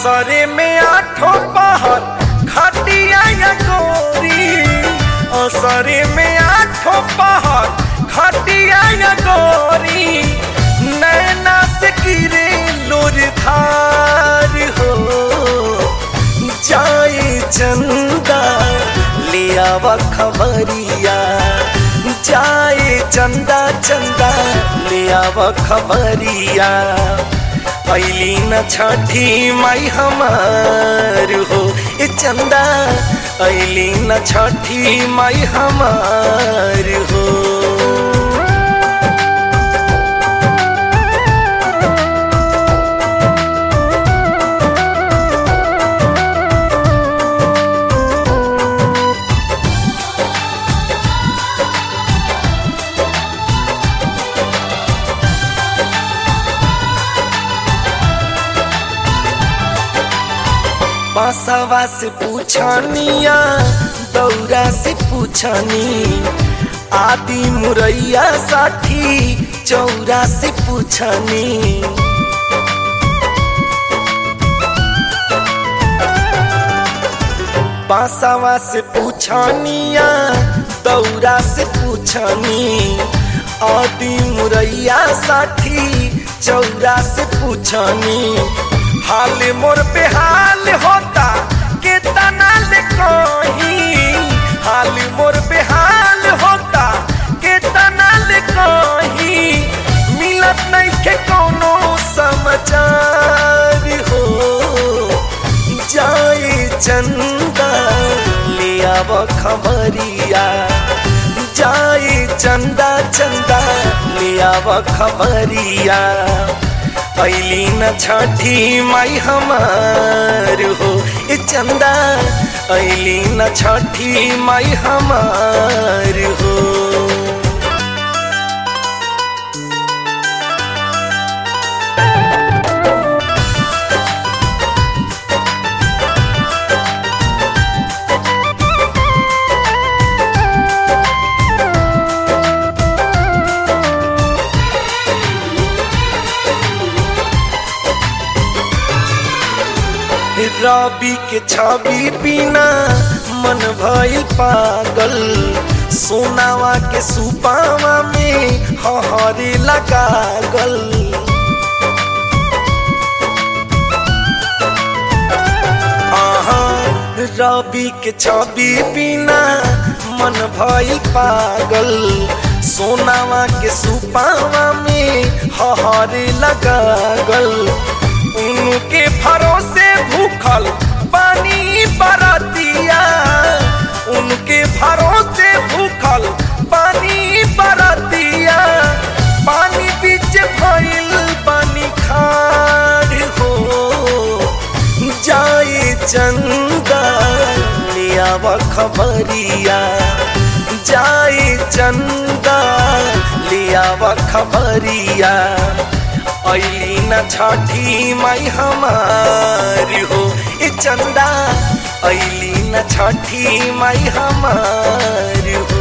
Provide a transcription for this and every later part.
असरे में आठों पहर खटिया या गोरी असरे में आठों पहर खटिया या गोरी नैना से गिरे लोर धार हो जाए चंदा ले आवा खबरिया जाए चंदा चंदा ले आवा खबरिया ऐली न छठी माई हमार हो ए चंदा ऐली न छठी माई हमार हो बासवा से पूछनिया दौरा से पूछनी आदि मुरैया साठी चौरा से पूछनी बासवा से पूछनिया दौरा से पूछनी आदि मुरैया साठी चौरा से पूछनी हाल मोर पे हाल होता के तनाल कहीं हाल मोर पे हाल होता के तनाल कहीं मिलत नहीं के कोनो समाचार हो जाए चंदा ले आव खबरिया जाए चंदा चंदा ले आव खबरिया ऐली न छठी माई हमार हो ए चंदा ऐली न छठी माई हमार हो रवि के छवि बिना मन भइल पागल सोनावा के सुपावा में हहरे लगागल रवि के छवि बिना मन भइल पागल सोनावा के सुपावा में हहरे लगागल उनके भरोसे भूखल पानी बरतिया उनके भरोसे भूखल पानी बरतिया पानी बीच भइल पानी खाड़ हो जाए चंदा लियाव खबरिया जाए चंदा लियाव खबरिया ऐली न छठी माई हमार हो ए चंदा ऐली न छठी माई हमार हो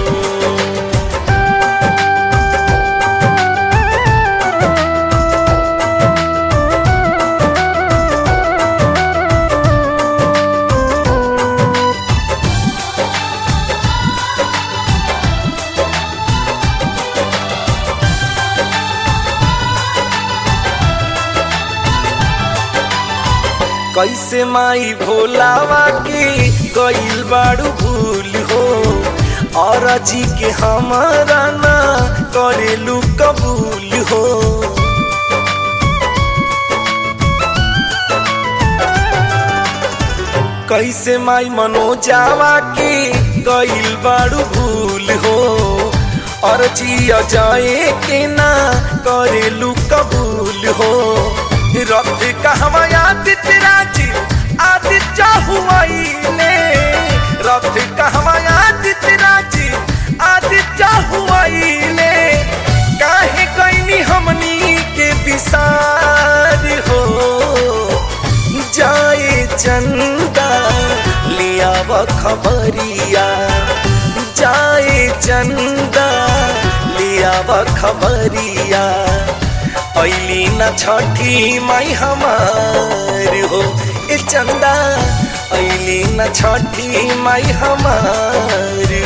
कैसे माई भोलावा के गईल बाड़ू भूल हो और जी के हमारा ना करेलू कबूल हो कैसे माई मनोजावा के गईल बाड़ू भूल हो और जिया जाए के ना करेलू कबूल हो रथ कहवा आदित्य राजी आदित्य हुआइले रथ कहवा आदित्य राजी आदित्य हुआइले काहे कैनी हमनी के विसार हो जाए चंदा लिया खबरिया जाए चंदा लिया खबरिया ऐली न छठी माई हमार हो ए चंदा ऐली न छठी माई हमार